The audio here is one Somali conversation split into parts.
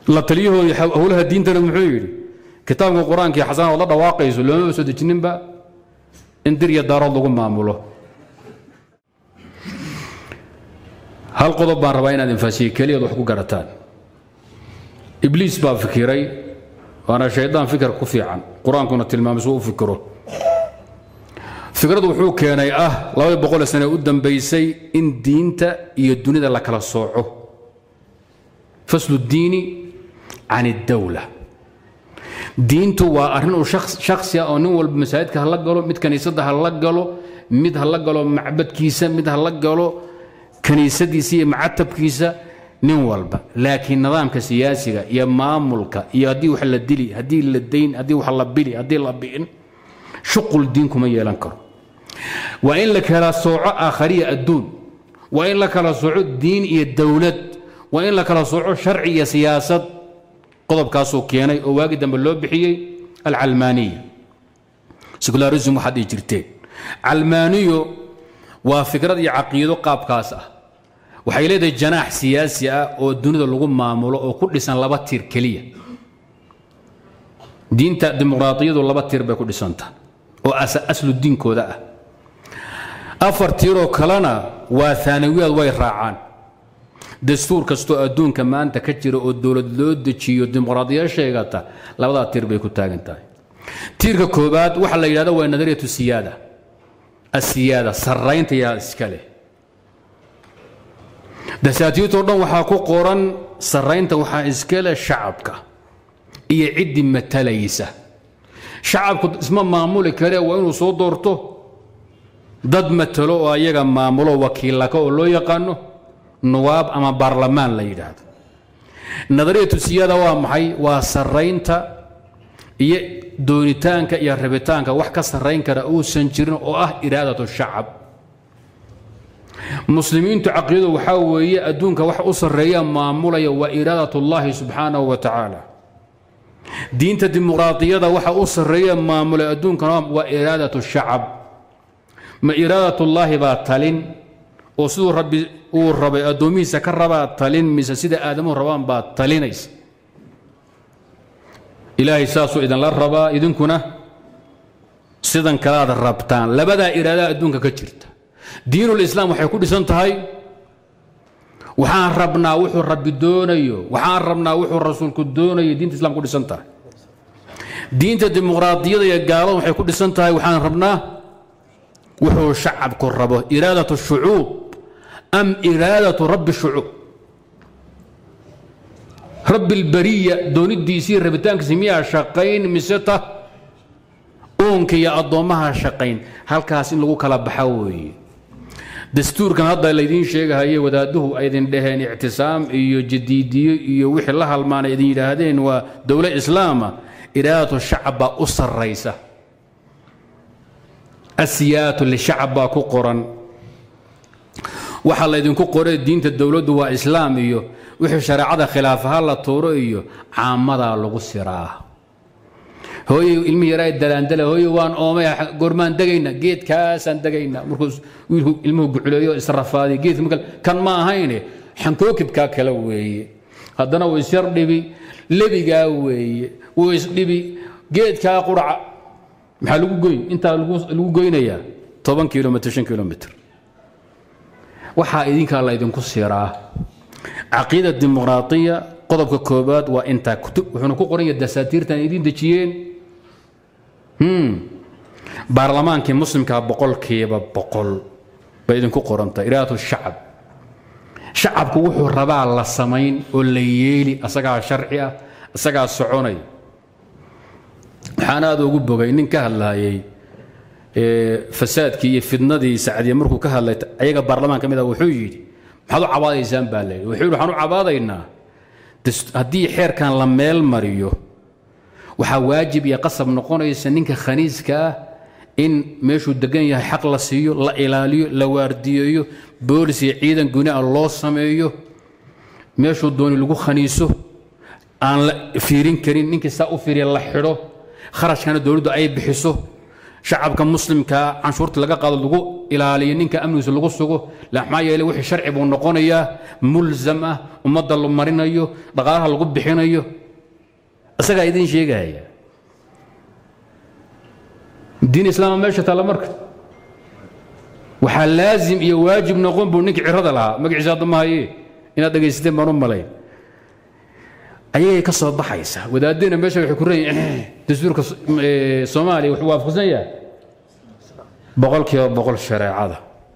la taliyahoodii howlaha diintana muxuu yidhi kitaabka qur-aanka iyo xasanaad la dhawaaqayso loomaba soo dejininba in dir iyo daarood lagu maamulo hal qodob baan rabaa inaad infaasiye keliyaad wax ku garataan ibliis baa fikiray waana shaydaan fikir ku fiican qur-aankuna tilmaamay suu u fikiro fikradu wuxuu keenay ah labadii boqol sane u dambaysay in diinta iyo dunida la kala sooco faslu diini can اdawla diintu waa arrin uu shaksi ah oo nin walba masaajidka hala galo mid kaniisadda hala galo mid hala galo macbadkiisa mid hala galo kaniisadiisa iyo macatabkiisa nin walba laakiin nidaamka siyaasiga iyo maamulka iyo haddii wax la dili haddii la dayn haddii wax la bili haddii la bi'in shuqul diin kuma yeelan karo waa in la kala sooco aakhariya adduun waa in la kala sooco diin iyo dowlad waa in la kala sooco sharci iyo siyaasad qodobkaasuu keenay oo waagi dambe loo bixiyey alcalmaaniya secularism waxaad dhihi jirteen calmaaniyo waa fikrad iyo caqiido qaabkaas ah waxay leedahay janaax siyaasi ah oo dunida lagu maamulo oo ku dhisan laba tiir keliya diinta dimuqraadiyadu laba tiir bay ku dhisanta oo aslu diinkooda ah afar tiiroo kalena waa aanawiyaad way raacaan dastuur kastoo adduunka maanta ka jira oo dowlad loo dejiyo dimuqraadiya sheegata labadaa tiir bay ku taagan tahay tiirka koobaad waxaa la yidhahda waa nadariyatu siyaada asiyaada sarraynta yaa iska leh dasaatiirtoo dhan waxaa ku qoran sarraynta waxaa iska leh shacabka iyo ciddii matalaysa shacabku isma maamuli kare waa inuu soo doorto dad matalo oo ayaga maamulo wakiillaka oo loo yaqaano nuwaab ama baarlamaan la yidhaahdo nadariyatu siyaada waa maxay waa sarraynta iyo doonitaanka iyo rabitaanka wax ka sarrayn kara uusan jirin oo ah iraadatu shacab muslimiintu caqiidadu waxaa weeye adduunka wax u sarreeya maamulaya waa iraadat ullaahi subxaanahu wa tacaala diinta dimuqraadiyada waxa u sarreeya maamulay adduunkana waa iraadat shacab ma iraadat ullaahi baa talin oo siduu rabbi uu rabay addoomihiisa ka rabaa talin mise sida aadamuhu rabaan baa talinaysa ilaahay saasuu idinla rabaa idinkuna sidan kalaad rabtaan labadaa iraadaha adduunka ka jirta diinulislaam waxay ku dhisan tahay waxaan rabnaa wuxuu rabbi doonayo waxaan rabnaa wuxuu rasuulku doonayo diinta islam ku dhisan tahay diinta dimuqraadiyada iyo gaalada waxay ku dhisan tahay waxaan rabnaa wuxuu shacabku rabo iraadatu shucuub am iraadatu rabbi shucuub rabbi lbariya doonidiisii rabitaankiisi miyaa shaqayn mise ta uunka iyo addoommaha shaqayn halkaas in lagu kala baxa weeye dastuurkan hadda laydiin sheegahaye wadaaduhu aydin dhaheen ictisaam iyo jadiidiyo iyo wixii la halmaanay idin yidhaahdeen waa dowlo islaama iraadatu shacab baa u sarraysa asiyaatu lishacab baa ku qoran waxaa laydinku qoray diinta dowladdu waa islaam iyo wixii shareecada khilaafaha la tuuro iyo caamadaa lagu siraa hooye ilmihi yaraa dalaandala hooye waan oomay goormaan degayna geedkaasaan degayna markuu wiilku ilmuhu guculeeyo israfaadiy geedka marka kan ma ahayne xankookibkaa kale weeye haddana wuu isyar dhibi lebigaa weeye wuu isdhibi geedkaa quraca maxaa lagu goyn intaa lagu goynayaa toban kilomitr shan kilomitr waxaa idinkaa laydinku siraa caqiida dimuqraadiya qodobka koobaad waa intaa kutub wuxuuna ku qoran yahay dasaatiirtan idiin dejiyeen baarlamaankii muslimkaa boqolkiiba boqol bay idinku qoranta iraadatu shacab shacabku wuxuu rabaa la samayn oo la yeeli asagaa sharci ah asagaa soconay waxaan aada ugu bogay nin ka hadlaayay fasaadkii iyo fidnadii sacdiya markuu ka hadlay ayaga baarlamaan ka mid ah wuxuu yidhi maxaad u cabaadaysaan baa layidhi wuxuu yidhi waxaan u cabaadaynaa haddii xeerkan la meel mariyo waxaa waajib iyo qasab noqonaysa ninka khaniiska ah in meeshuu degan yahay xaq la siiyo la ilaaliyo la waardiyeeyo boolis iyo ciidan guni a loo sameeyo meeshuu dooni lagu khaniiso aan la fiirin karin ninkii saa u fiiriya la xidho kharashkana dowladdu ay bixiso shacabka muslimkaa canshuurta laga qaado lagu ilaaliyo ninka amnigiisa lagu sugo maxaa yeele wixii sharci buu noqonayaa mulzam ah ummadda la marinayo dhaqaalaha lagu bixinayo isagaa idin sheegaya diin islaama meesha taalla marka waxaa laazim iyo waajib noqon buu ninkii cirada lahaa magaciisa hadda ma haye inaad dhegaysateen baan u malayn ayagay ka soo baxaysa wadaadena meesha waxay ku leeyihin dastuurka soomaaliya wuxuu waafaqsan yahay boqol kiiba boqol shareecada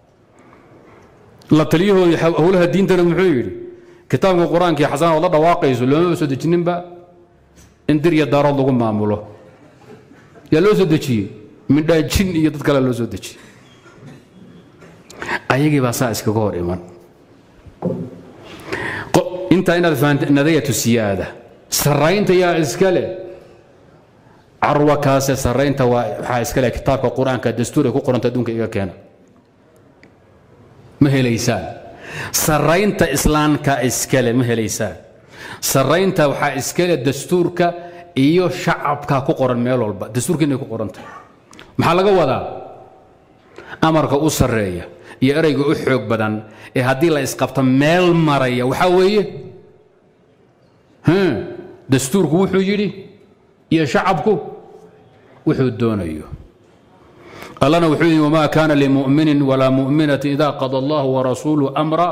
la taliyahoodii howlaha diintana muxuu yidhi kitaabka qur-aanka iyo xasanaad la dhawaaqayso loomaba soo dejininba in dir iyo daarood lagu maamulo yaa loo soo dejiyey midhaajin iyo dad kale loo soo dejiyey ayagii baa saa iskaga hor iman intaa inaad fahamta nadayatu siyaada saraynta yaa iskale carwa kaase saraynta waxaa iskale kitaabka qur-aanka dastuur ay ku qoranta adduunka iga keena ma helaysaan saraynta islaamka iskale ma helaysaan saraynta waxaa iskale dastuurka iyo shacabka ku qoran meel walba dastuurka inay ku qoran tahay maxaa laga wadaa amarka u sarreeya iyo ereyga u xoog badan ee haddii la isqabto meel maraya waxaa weeye dastuurku wuxuu yidhi iyo shacabku wuxuu doonayo allana wuxuu yidhi wamaa kaana limuminin walaa mu'minatin ida qada allahu warasuuluhu amra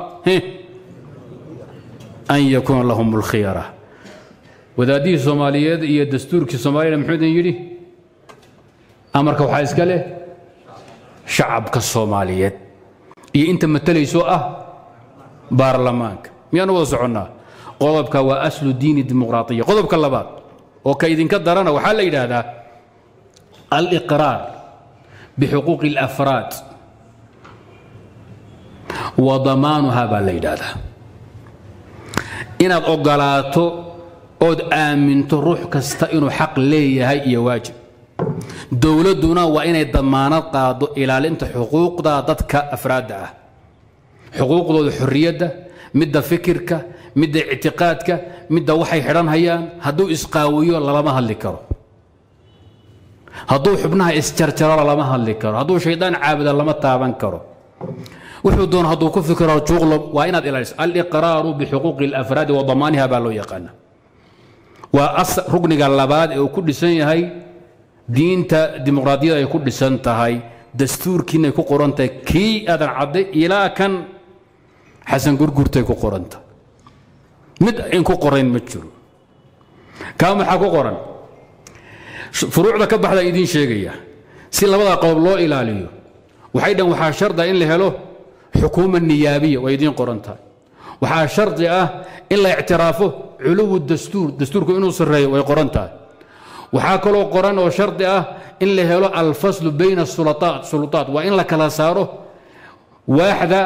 an yakuuna lahum اlkhiyara wadaadihii soomaaliyeed iyo dastuurkii soomaaliyana muxuu idin yidhi amarka waxaa iska leh shacabka soomaaliyeed iyo inta matalayso ah baarlamaanka miyaanu wada soconnaa qodobka waa aslu diini dimuqraaiya qodobka labaad oo ka idinka darana waxaa la yidhaahdaa aliqraar bixuquuqi اlafraad wa damaanuha baa la yidhaahdaa inaad ogolaato ood aaminto ruux kasta inuu xaq leeyahay iyo waajib dowladduna waa inay damaanad qaado ilaalinta xuquuqda dadka afraadda ah xuquuqdooda xorriyadda midda fikirka midda ictiqaadka midda waxay xidhan hayaan hadduu isqaawiyo lalama hadli karo hadduu xubnaha isjarjaro lalama hadli karo hadduu shaydaan caabuda lama taaban karo wuxuu doon hadduu ku fikiro juuqlo waa inaad ilaaliso aliqraaru bixuquuqi alafraadi wa damaaniha baa loo yaqaana waa rugniga labaad ee uu ku dhisan yahay diinta dimuqraadiyada ay ku dhisan tahay dastuurkiinay ku qoran tahay kii aadan cadday ilaa kan xasan gurgurtay ku qoran tahay mid in ku qorayn ma jiro kaa maxaa ku qoran furuucda ka baxda idiin sheegaya si labada qodob loo ilaaliyo waxay dhan waxaa sharda in la helo xukuuma niyaabiya waa idiin qoran tahay waxaa shardi ah in la ictiraafo culuwu dastuur dastuurku inuu sarreeyo way qoran tahay waxaa kaloo qoran oo shardi ah in la helo alfaslu bayna sulaaat sulutaat waa in la kala saaro waaxda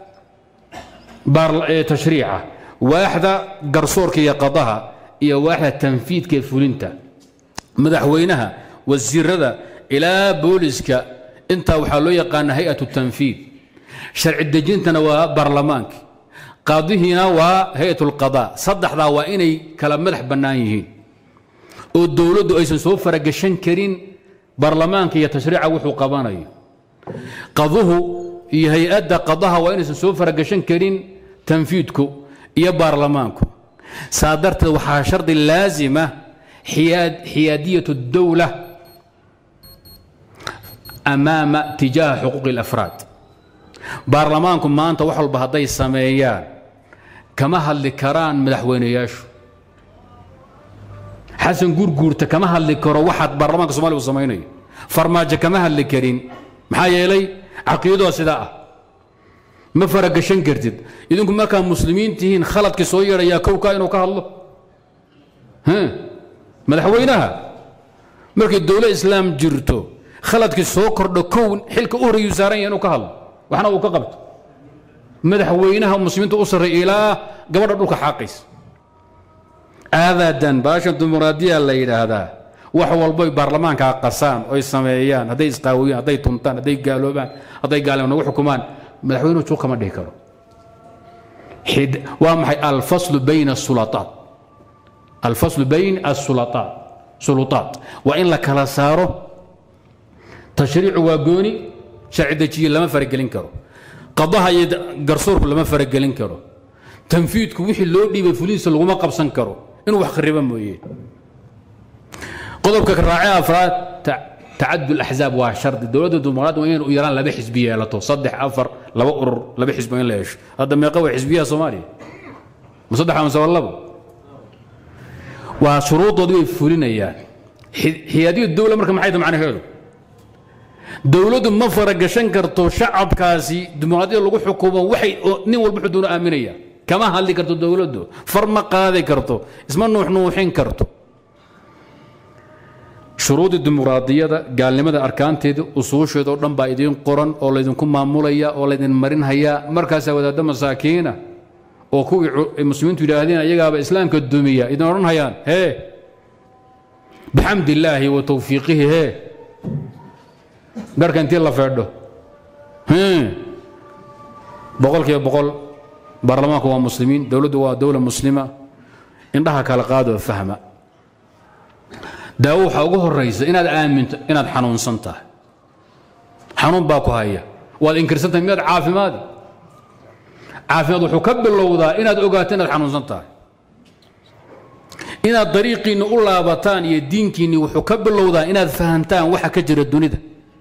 tashriica waaxda garsoorka iyo qadaha iyo waaxda tanfiidka ee fulinta madaxweynaha wasiirada ilaa booliska intaa waxaa loo yaqaana hay-at tanfiid sharci dejintana waa baarlamaanka qaadihiina waa hay-at اlqada saddexdaa waa inay kala madax bannaan yihiin oo dowladdu aysan soo faragashan karin baarlamaanka iyo tashriica wuxuu qabanayo qaduhu iyo hay-adda qadaha waa inaysan soo faragashan karin tanfiidku iyo baarlamaanku saa darteed waxaa shardi laazima xiyaadiyat اdowla amaama tijaaha xuquuqi اlafraad baarlamaanku maanta wax walba hadday sameeyaan kama hadli karaan madaxweyneyaashu xasan gurguurta kama hadli karo waxaad baarlamaanka somaliya u samaynayo farmaajo kama hadli karin maxaa yeelay caqiidadooda sidaa ah ma faragashan kartid idinku markaa muslimiin tihiin khaladkii soo yeedhayaa kowkaa inuu ka hadlo madaxweynaha markay dowla islaam jirto khaladkii soo kordho kow xilka u horreeyuu saaran yahay inuu ka hadlo waxna uu ka qabto madaxweynaha muslimiinta u sarreeya ilaa gabadha dhulka xaaqays aadadan baashan dimuqraadiya la yidhaahdaa wax walboy baarlamaanka qasaan oy sameeyaan hadday isqaawiyaan hadday tuntaan hadday gaaloobaan hadday gaalima nagu xukumaan madaxweynuhu juuq kama dhihi karo waa maxay alfaslu bayna asulaaat alfaslu bayn asulaaat sulutaat waa in la kala saaro tashriicu waa gooni sharci dejiye lama faragelin karo qadaha iyo garsoorku lama faragelin karo tanfiidku wixii loo dhiibay fulihiisa laguma qabsan karo inuu wax khariba mooye qodobka raace afraad tacadud axzaab waa shardi dowladda dimuqraad waa inay u yaraan laba xisbi yeelato saddex afar laba urur laba xisbi in la yeesho hadda meeqa waa xisbiyaha soomaaliya ma saddex amase waa labo waa shuruudoodii bay fulinayaan xiyaadiyu dowla marka maxay tahay macnaheedu dowladdu ma faragashan karto shacabkaasi dimuqraadiyada lagu xukumo waxay nin walba xuduuna aaminaya kama hadli karto dowladdu far ma qaadi karto isma nuuxnuuxin karto shuruudii dimuqraadiyada gaalnimada arkaanteeda usuusheeda oo dhan baa idiin qoran oo laydinku maamulaya oo laydin marinhayaa markaasaa wadaadda masaakiina oo kuwii muslimiintu yidhaahdeen ayagaaba islaamka dumiya idin odhan hayaan hee bixamdi illaahi wa tawfiiqihi hee garka intii la feedho boqol kiiba boqol baarlamaanku waa muslimiin dowladdu waa dowla muslima indhaha kala qaadoo fahma daawo waxaa ugu horaysa inaad aaminto inaad xanuunsan tahay xanuun baa ku haya waad inkirsan tahay miyaad caafimaadi caafimaad wuxuu ka bilowdaa inaad ogaato inaad xanuunsan tahay inaad dariiqiinni u laabataan iyo diinkiinni wuxuu ka bilowdaa inaad fahantaan waxa ka jira dunida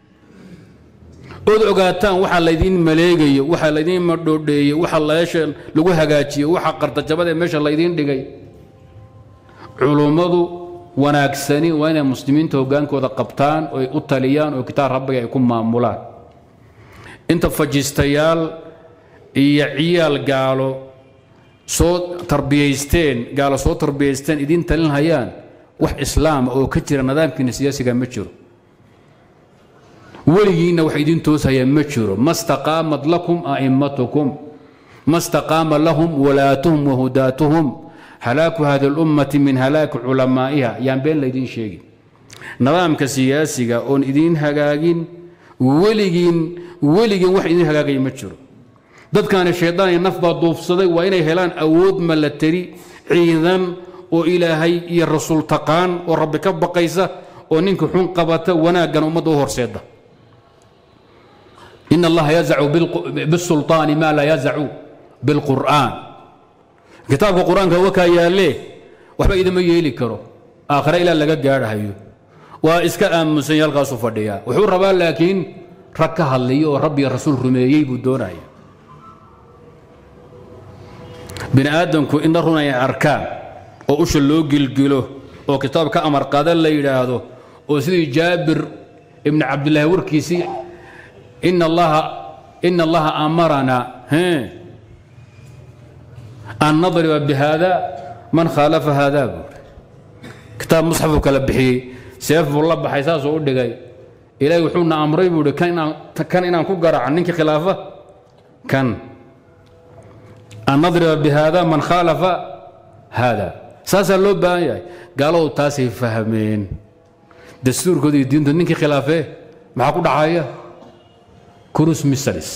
ood ogaataan waxa laydiin maleegayo waxa laydiin madhoodheeye waxa leesha lagu hagaajiyo waxa qartajabada meesha laydiin dhigay culummadu wanaagsani waa inay muslimiinta hogaankooda qabtaan oy u taliyaan oo kitaab rabbiga ay ku maamulaan inta fajistayaal iyo ciyaal gaalo soo tarbiyaysteen gaalo soo tarbiyaysteen idiin talin hayaan wax islaama oo ka jira nidaamkiina siyaasiga ma jiro weligiinna wax idiin tooshaya ma jiro ma staqaamat lakum a'immatukum ma staqaama lahum walaatuhum wahudaatuhum halaaku hadi اlummati min halaaki culamaa'iha yaan been laydiin sheegin nidaamka siyaasiga oon idiin hagaagin weligiin weligiin wax idiin hagaagaya ma jiro dadkaani shaydaan iyo naf baa duufsaday waa inay helaan awood malateri ciidan oo ilaahay iyo rasuul taqaan oo rabbi ka baqaysa oo ninka xun qabata wanaaggan ummadda u horseeda in allaha yazacu bisulطaani ma laa yazacu biاlqur'aan kitaabka qur-aanka wakaa yaalle waxba idima yeeli karo aakhire ilaa laga gaadhahayo waa iska aamunsanya halkaasu fadhiyaa wuxuu rabaa laakiin rag ka hadliyo oo rabbiga rasuul rumeeyey buu doonaya bini aadamku indha run ay arkaan oo usha loo gilgilo oo kitaab ka amar qaada la yidhaahdo oo sidii jaabir ibni cabdillaahi warkiisii ina allaha ina allaha amaranaa an nadriba bihada man khaalafa haadaa buuri kitaab musxafuu kala bixiyey seef buu la baxay saasuu u dhigay ilaahay wuxuuna amray buu hi kan inaan ku garaaco ninkii khilaafa kan an nadriba bihada man khaalafa haada saasaa loo baahan yahay gaaladu taasay fahmeen dastuurkooda iyo diintood ninkii khilaafee maxaa ku dhacaya kurus misalis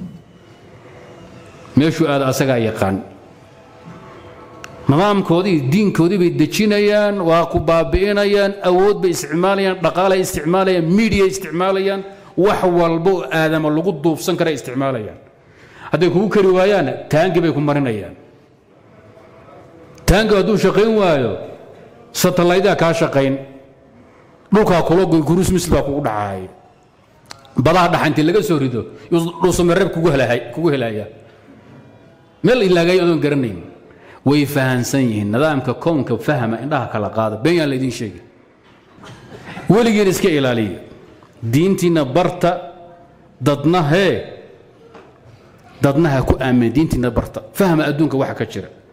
meeshuu aada asagaa yaqaan nidaamkoodii diinkoodii bay dejinayaan waa ku baabi'inayaan awood bay isticmaalayaan dhaqaalay isticmaalayaan miidiya isticmaalayaan wax walba oo aadama lagu duufsan kara isticmaalayaan hadday kugu kari waayaanna taangi bay ku marinayaan taangi hadduu shaqayn waayo satalaydaa kaa shaqayn dhulkaa kula goy kurus misl baa kugu dhacaay badaha dhaxantii laga soo rido dhuusamareeb kugu helaya meel ilaagay adoon garanayn way fahansan yihiin nidaamka kownka fahma indhaha kala qaada been yaan laydin sheegin weligiin iska ilaaliya diintiinna barta dadna hee dadna ha ku aamin diintiinna barta fahma adduunka waxa ka jira